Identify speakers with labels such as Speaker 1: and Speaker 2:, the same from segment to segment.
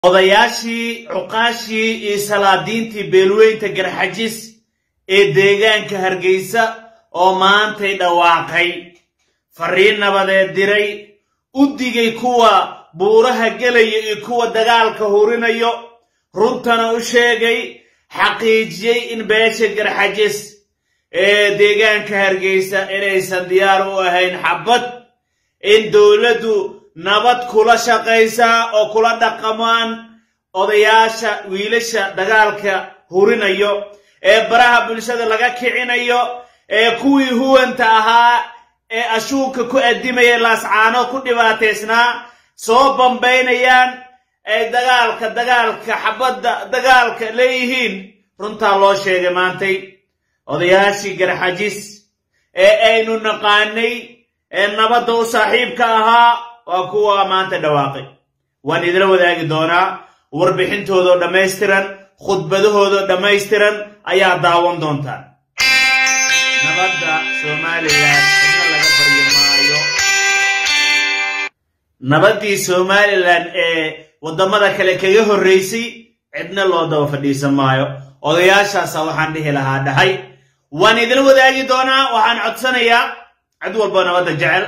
Speaker 1: odayaashii cuqaashii iyo salaadiintii beelweynta garxajis ee deegaanka hargeysa oo maantay dhawaaqay fariin nabadeed diray u digay kuwa buuraha gelaya iyo kuwa dagaalka hurinayo runtana u sheegay xaqiijiyey in beesha garxajis ee deegaanka hargeysa inaysan diyaar u ahayn xabad in dowladdu nabad kula shaqaysaa oo kula dhaqamaan odayaasha wiilasha dagaalka hurinayo ee baraha bulshada laga kicinayo ee kuwii huwanta ahaa ee ashuunka ku addimaya laascaano ku dhibaataysnaa soo bambaynayaan ay dagaalka dagaalka xabadda dagaalka leeyihiin runtaa loo sheegay maantay odayaashii garxajis ee aynu naqaanay ee nabadda u saaxiibka ahaa waa kuwa maanta dhawaaqay waan idila wadaagi doonaa warbixintoodoo dhammaystiran khudbadahoodoo dhammaystiran ayaa daawan doontaan nabadda somalilan cidna laga baryi maayo nabaddii somalilan ee waddamada kale kaga horraysay cidna loo daba fadhiisan maayo odayaashaasa waxaan dhihi lahaa dhahay waan idila wadaagi doonaa waxaan codsanayaa cid walbo nabadda jecel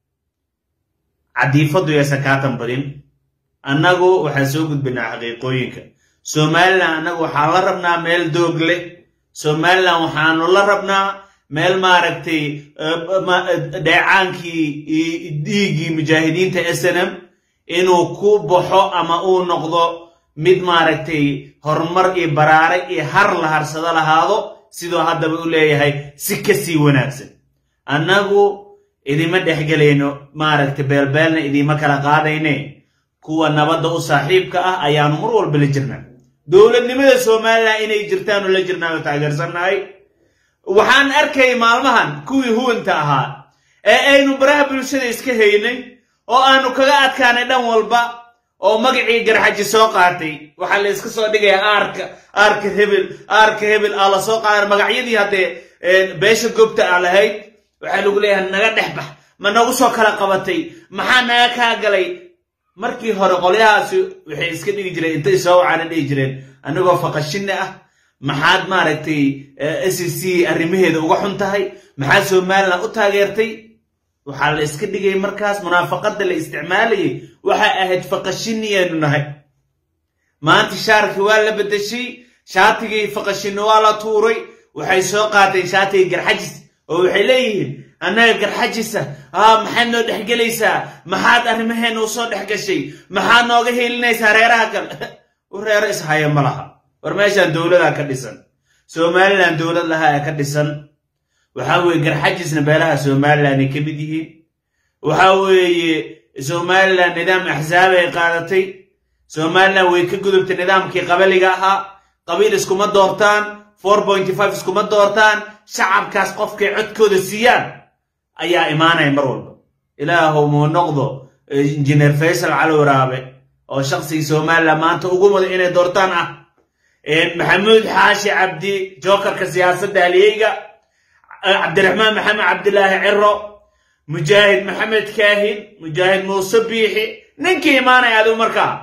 Speaker 1: cadiifaddu yaysan kaatan badin annagu waxaan soo gudbinaa xaqiiqooyinka somalilan annagu waxaan la rabnaa meel doog leh somalilan waxaanu la rabnaa meel maaragtay dheecaankii dhiiggii mujaahidiinta snm inuu ku baxo ama uu noqdo mid maaragtay horumar iyo baraare iyo har la harsado lahaado siduu haddaba u leeyahay si ka sii wanaagsan annagu idima dhexgelayno maaragtay beelbeelna idiima kala qaadayne kuwa nabadda u saaxiibka ah ayaanu mar walba la jirnaa dowladnimada somalilan inay jirtaanu la jirnaanu taageersannahay waxaan arkay maalmahan kuwii huwanta ahaa ee aynu baraha bulshada iska haynay oo aanu kaga adkaanay dhan walba oo magacii garxaji soo qaatay waxaa la iska soo dhigayaa aarka aarka hebel aarka hebel aa la soo qaada magacyadii haddee beesha gobta aa lahayd waxaa lagu leeyahay naga dhex bax ma nagu soo kala qabatay maxaa naga kaa galay markii hore qolyahaasi waxay iska dhigi jireen intay soo wacaana dhihi jireen anigoo faqashinne ah maxaad maaragtay s c arrimaheeda uga xun tahay maxaad somalilan u taageertay waxaa la iska dhigay markaas munaafaqadda la isticmaalayay waxay ahayd faqashiniyaanu nahay maanta shaarkii waa la bedeshay shaatigii faqashinno waa la tuuray waxay soo qaateen shaatigii garxajis oo waxay leeyihiin annaga garxajisa aa maxaad noo dhexgelaysaa maxaad arrimaheena u soo dhex gashay maxaad nooga heelinaysaa reeraha kale reero ishaya ma laha war meeshaan dowladaa ka dhisan somalilan dowlad lahaa ee ka dhisan waxaa weeye garxajisna beelaha somalilan ay ka mid yihiin waxaa weeye somalilan nidaam axsaab ay qaadatay somalilan way ka gudubtay nidaamkii qabaliga ahaa qabiil iskuma doortaan iskuma doortaan shacabkaas qofkay codkooda siiyaan ayaa imaanaya mar walba ilaahow muu noqdo injineer faysal cali waraabe oo shaqsigii somalilan maanta ugu mudan inay doortaan ah maxamuud xaashi cabdi jokarka siyaasadda haliyeyga cabdiraxmaan maxamed cabdilaahi ciro mujaahid maxamed kaahin mujaahid muuse biixi ninkii imaanaya adigu markaa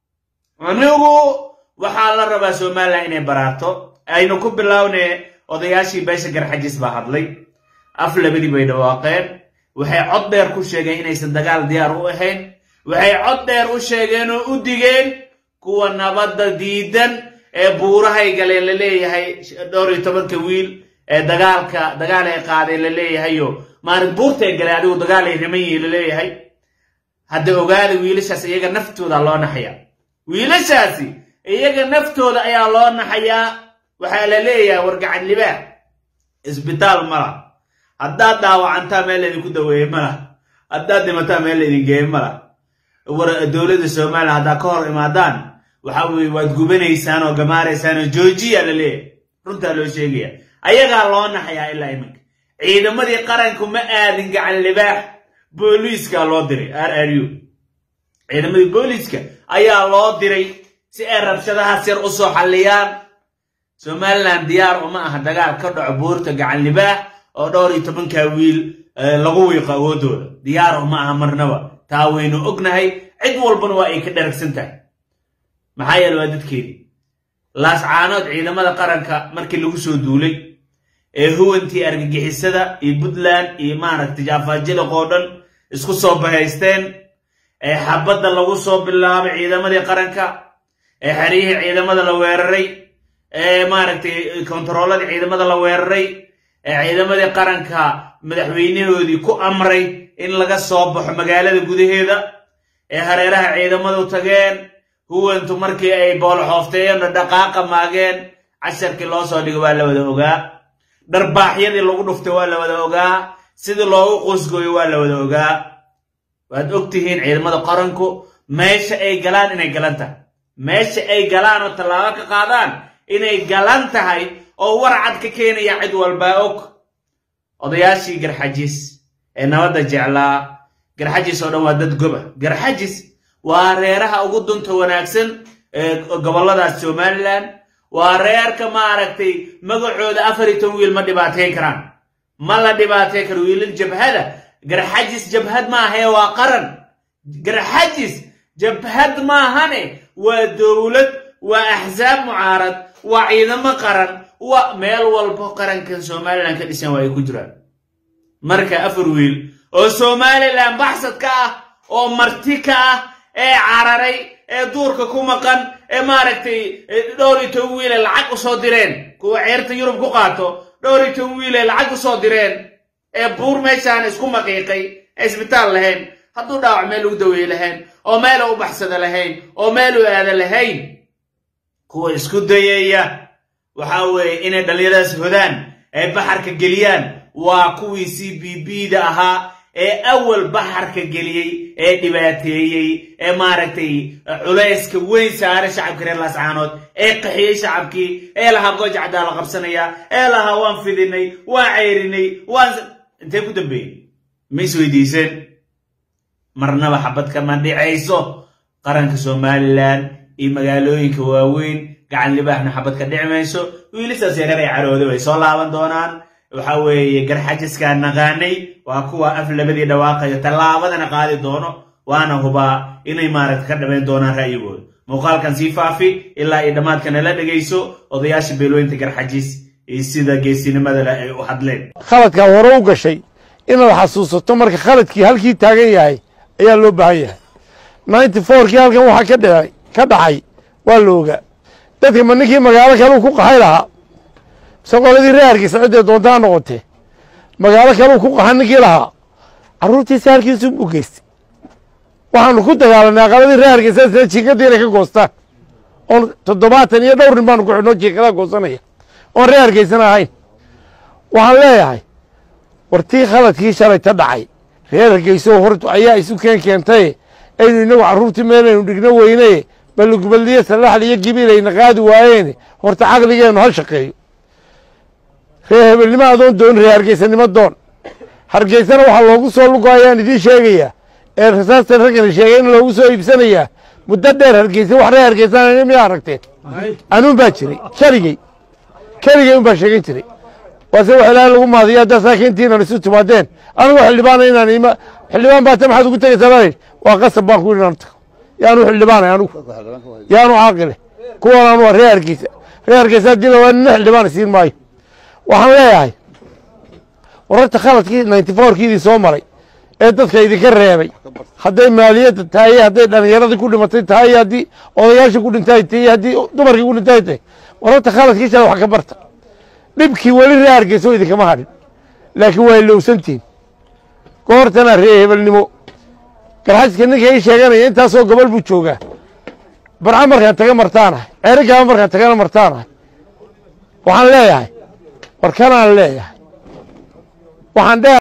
Speaker 1: anigu waxaa la rabaa somalilan inay baraarto aynu ku bilowne odayaashii beesha garxajis baa hadlay af labadii bay dhawaaqeen waxay cod dheer ku sheegeen inaysan dagaal diyaar u ahayn waxay cod dheer u sheegeen oo u digeen kuwa nabadda diidan ee buurahay galeen la leeyahay dhowr iyo tobanka wiil ee dagaalka dagaal ay qaadeen la leeyahayo maalin buurtay galeen adigu dagaal ay riman yihiin la leeyahay hadda ogaada wiilashaas iyaga naftooda loo naxayaa wiilashaasi iyaga naftooda ayaa loo naxayaa waxaa la leeyahay wargacan libaax isbitaal mala haddaad dhaawacantaa meel laydinku daweeye mala haddaad dhimataa meel laydin geeye mala war dowladda somalilan haddaad ka hor imaadaan waxa weye waad gubanaysaan oo gamaaraysaan oo joojiya la leeyahay runtaa loo sheegaya ayagaa loo naxayaa ilaa iminka ciidamadii qaranku ma aadin gacan libaax booliiskaa loo diray r r u ciidamadii booliiska ayaa loo diray si ay rabshadahaas yar u soo xalliyaan somalilan diyaar uma aha dagaal ka dhaco buurta gacan libaax oo dhowr iyo tobankaa wiil lagu wiiqo awoodooda diyaar uma aha marnaba taa waynu ognahay cid walbana waa ay ka dharagsan tahay maxaa yeele waa dadkeedii laascaanood ciidamada qaranka markii lagu soo duulay ee huwantii argagixisada iyo puntland iyo maaragtay jaafaajiliq oo dhan isku soo bahaysteen ee xabadda lagu soo bilaabay ciidamadii qaranka ee xeryihii ciidamada la weeraray ee maaragtay kontarooladii ciidamada la weeraray ee ciidamadii qaranka madaxweynahoodii ku amray in laga soo baxo magaalada gudaheeda ee hareeraha ciidamadu tageen huwantu markii ay boolxoofteeyeen dhaqaaqa maageen casharkii loo soo dhigay waa la wada ogaa dharbaaxyadii lagu dhuftay waa la wada ogaa sidii loogu qusgooyo waa la wada ogaa waad og tihiin ciidamada qaranku meesha ay galaan inay galan tahay meesha ay galaan oo tallaabo ka qaadaan inay galan tahay oo warcad ka keenaya cid walbaa og odayaashii garxajis ee nabadda jeclaa garxajis oo dhan waa dad goba garxajis waa reeraha ugu dunta wanaagsan ee gobolladaas somalilan waa reerka maaragtay magacooda afar iyo toban wiil ma dhibaateyn karaan ma la dhibaateyn karo wiilal jabhada garxajis jabhad maahae waa qaran garxajis jabhad maahane waa dowlad waa axsaab mucaarad waa ciidamo qaran waa meel walbo qarankan somalilan ka dhisan waa ay ku jiraan marka afar wiil oo somalilan baxsad ka ah oo marti ka ah ee cararay ee duurka ku maqan ee maaragtay dhowr iyo toban wiile lacag usoo direen kuwa ceerta yurub ku qaato dhowr iyo toban wiile lacag usoo direen ee buur meeshaan isku maqiiqay ee isbitaal lahayn hadduu dhaawac meel ugu daweeye lahayn oo meel u baxsada lahayn oo meel u aada lahayn kuwa isku dayaya waxa weeye inay dhallinyaradaas hodaan ay baxarka geliyaan waa kuwii c b b da ahaa ee awal baxarka geliyey ee dhibaateeyey ee maaragtay culayska weyn saaray shacabka reer laascaanood ee qaxiyey shacabkii ee lahaa goojacdaa la qabsanaya ee lahaa waan fidinay waan ceyrinay waan intee ku dambeeyey ma isweydiiseen marnaba xabad kama dhicayso qaranka somalilan iyo magaalooyinka waaweyn gacan libaaxna xabad ka dhici mayso wiilisaas yareer ay carooday way soo laaban doonaan waxa weeye garxajiskaa naqaanay waa kuwa af labadii dhawaaqayo tallaabadana qaadi doono waana hubaa inay maaragta ka dhabayn doonaan ra'yigooda muuqaalkan sii faafi ilaa iyo dhammaadkana la dhegayso odayaasha beelooyinta garxajis iyo sida geesinimada leh ay u hadleen
Speaker 2: khaladkaa hore u gashay inaad xasuusato marka khaladkii halkii taagan yahay ayaa loo baahan yahay ninety fourkii halkan waxaa ka dhacay ka dhacay waa la ogaa dadka ma ninkii magaalo kaleu ku qaxay lahaa mise qoladii reerkiisa ciddee doontaa noqotee magaalo kaleu ku qaxa ninkii lahaa carruurtiisa halkiisu u geystay waxaanu ku dagaalanay aqaladii reerkiisa isna jiingadii inay ka goostaan oon toddobaatan iyo dhowr nin baanu ku xidhnoo jiinkadaa goosanaya oon reerkiisana ahayn waxaan leeyahay wartii khaladkii shalay ta dhacay reer hargeyso hortu ayaa isu keen keentay aynu inagu carruurtii meelaynu dhigno weyne balugubadliyo salaxli iyo gibiilayna qaadi waayeene horta caqligeennu ha shaqeeyo reer hebelnimo adoon doon reer hargeysanimo doon hargeysana waxaa loogu soo lugo ayaan idiin sheegayaa ee rasaastan raggana sheegay in loogu soo iibsanayaa muddo dheer hargeysa wax reer hargeysana miyaa aragteen anuun baa jiray keligey keligey un baa sheegan jiray waase wax ilaahay lagu maadiyo haddaa saakiintiinan isu timaadeen anigu xildhibaana inaan ima xildhibaan baata maxaad ugu tegaysaa baa yidhi waa qasab baan ku yidhi inaan tago yaanu xildhibaanay anigu yaanu caaqile kuwan anu waa reer hargeysa reer hargeysa haddii la waa nina xildhibaan siin maayo waxaan leeyahay wararta khaladkii ninety fourkiidii soo maray ee dadka idinka reebay hadday maaliyadda tahay iyo hadday dhallinyaradii ku dhimatay tahay iyo haddii odayaashii ku dhintay tahay iyo haddii dumarkii ku dhintay tahay wararta khaladkii shala wax ka barta dhibkii weli reer hargeyso idinkama hadhin laakiin waa ilowsantihin goortana reer hebelnimo garxajiska ninka ii sheeganaya intaasoo gobol buu joogaa barca markaan taga martaanahay ceerigaaba markaan tagana martaanahay waxaan leeyahay war kanaan leeyahay waxaan dhe